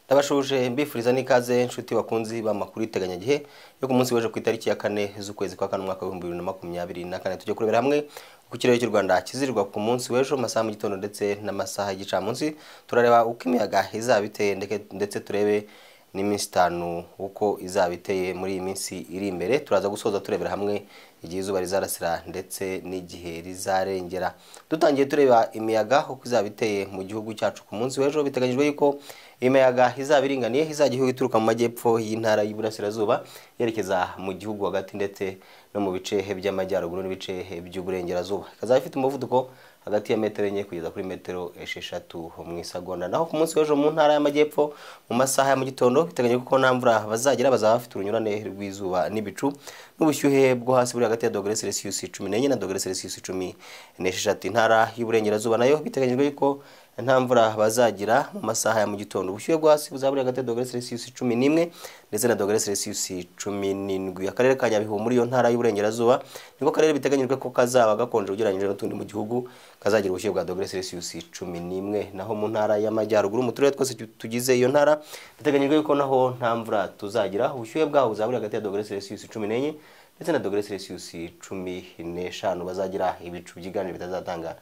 ndabashuje mbifuriza n'ikaze inshuti bakunzi b'amakuru iteganyagihe yo ku munsi w'ejo ku itariki ya kane z'ukwezi kwa kane umwaka w'ibihumbi bibiri na makumyabiri na kane tujya kurebera hamwe uko ikirere cy'u rwanda kizirirwa ku munsi w'ejo mu masaha mu gitondo ndetse n'amasaha y'igicamunsi turareba uko imiyaga izaba iteye ndeke- ndetse turebe n'iminsi itanu uko izaba iteye muri iyi minsi iri imbere turaza gusoza turebera hamwe igihe izuba rizarasira ndetse n'igihe rizarengera dutangiye tureba imiyaga uko izaba iteye mu gihugu cyacu ku munsi w'ejo biteganyijwe yuko imiyaga izaba iringaniye izajya ihuha ituruka mu majyepfo y'intara y'uburasirazuba yerekeza mu gihugu hagati ndetse no mu bice by'amajyaruguru n'ibice by'uburengerazuba ikazaba ifite umuvuduko hagati ya metero enye kugeza kuri metero esheshatu mu isagonda naho ku munsi w'ejo mu ntara y'amajyepfo mu masaha ya mu gitondo biteganyijwe ko nta mvura bazagira bazaba bafite urunyurane rw'izuba n'ibicu n'ubushyuhe bwo hasi buri hagati ya dogere selisiyusi cumi n'enye na dogere selisiyusi cumi n'esheshatu intara y'uburengerazuba nayo biteganyijwe yuko nta mvura bazagira mu masaha ya mu gitondo ubushyuhe bwo hasi buzaba buri hagati ya dogere selisiyusi cumi n'imwe ndetse na dogere selisiyusi cumi n'indwi akarere ka nyabihu muri iyo ntara y'uburengerazuba niko karere biteganyijwe ko kazaba gakonje ugereranyije n'utundi mu gihugu kazagira ubushyuhe bwa dogere selisiyusi cumi n'imwe naho mu ntara y'amajyaruguru mu turere twose tu- tugize iyo ntara biteganyijwe yuko naho nta mvura tuzagira ubushyuhe bwaho buzaba buri hagati ya dogere selisiyusi cumi n'enye ndetse na dogere selisiyusi cumi n'eshanu bazagira ibicu byiganje bitazatanga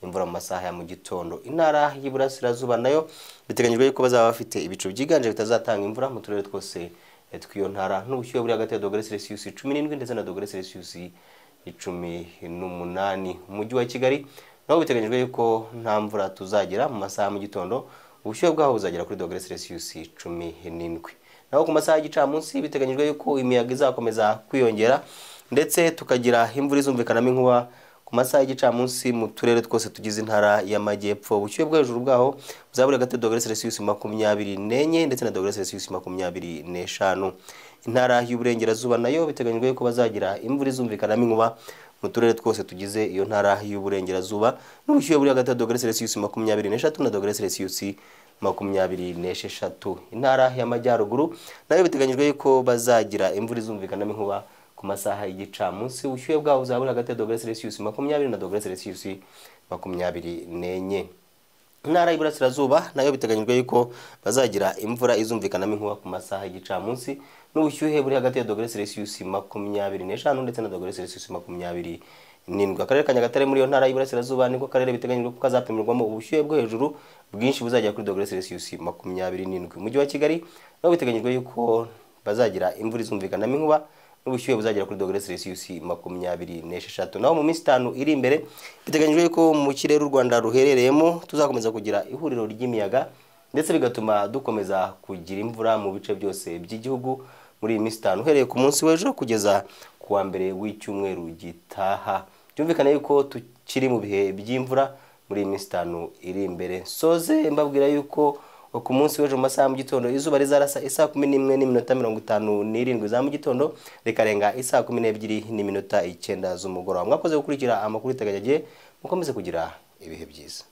imvura mu masaha ya mu gitondo intara y'iburasirazuba nayo biteganyijwe yuko bazaba bafite ibicu byiganje bitazatanga imvura mu turere twose eh, tw'iyo ntara n'ubushyuhe buri hagati ya dogere selisiyusi cumi n'indwi ndetse na dogere selisiyusi cumi n'umunani umujyi wa kigali naho biteganyijwe yuko nta mvura tuzagira mu masaha ya mu gitondo ubushyuhe bwaho buzagera kuri dogere selisiyusi cumi n'indwi naho ku masaha y'igicamunsi biteganyijwe yuko imiyaga izakomeza kwiyongera ndetse tukagira imvura izumvikanamo inkuba ku masaha y'igicamunsi mu turere twose tugize intara y'amajyepfo ubushyuhe bwo hejuru bwaho buzaba buri hagati ya dogere selisiyusi makumyabiri n'enye ndetse na dogere selisiyusi makumyabiri n'eshanu intara y'uburengerazuba nayo biteganyijwe yuko bazagira imvura izumvikanamo inkuba mu turere twose tugize iyo ntara y'uburengerazuba n'ubushyuhe buri hagati ya dogere selisiyusi makumyabiri n'eshatu na dogere selisiyusi makumyabiri n'esheshatu intara y'amajyaruguru nayo biteganyijwe yuko bazagira imvura izumvikanamo inkuba ku masaha y'igicamunsi ubushyuhe bwabo buzaba buri hagati ya dogere selisiyusi makumyabiri na dogere selisiyusi makumyabiri n'enye intara y'iburasirazuba nayo biteganyijwe yuko bazagira imvura izumvikanamo inkuba ku masaha y'igicamunsi n'ubushyuhe buri hagati ya dogere selisiyusi makumyabiri n'eshanu ndetse na dogere selisiyusi makumyabiri n'indwi akarere ka nyagatare muri iyo ntara y'iburasirazuba niko karere biteganyijwe ko kazapimirwamo ubushyuhe bwo hejuru bwinshi buzagera kuri dogere selisiyusi makumyabiri n'indwi umujyi wa kigali naho biteganyijwe yuko bazagira imvura izumvikanamo inkuba n'ubushyuhe buzagera kuri dogere selisiyusi makumyabiri n'esheshatu naho mu minsi itanu iri imbere biteganyijwe ko mu kirere u rwanda ruherereyemo tuzakomeza kugira ihuriro ry'imiyaga ndetse bigatuma dukomeza kugira imvura mu bice byose by'igihugu muri iyi minsi itanu uhereye ku munsi w'ejo kugeza ku wa mbere w'icyumweru gitaha byumvikane yuko tukiri mu bihe by'imvura muri iyi minsi itanu iri imbere soze mbabwira yuko ku munsi w'ejo mu masaha ya mu gitondo izuba rizarasa isaa kumi n'imwe n'iminota mirongo itanu n'irindwi za mu gitondo rikarenga isaa kumi n'ebyiri n'iminota icyenda z'umugoroba mwakoze gukurikira amakuru iteganyagihe mukomeze kugira ibihe byiza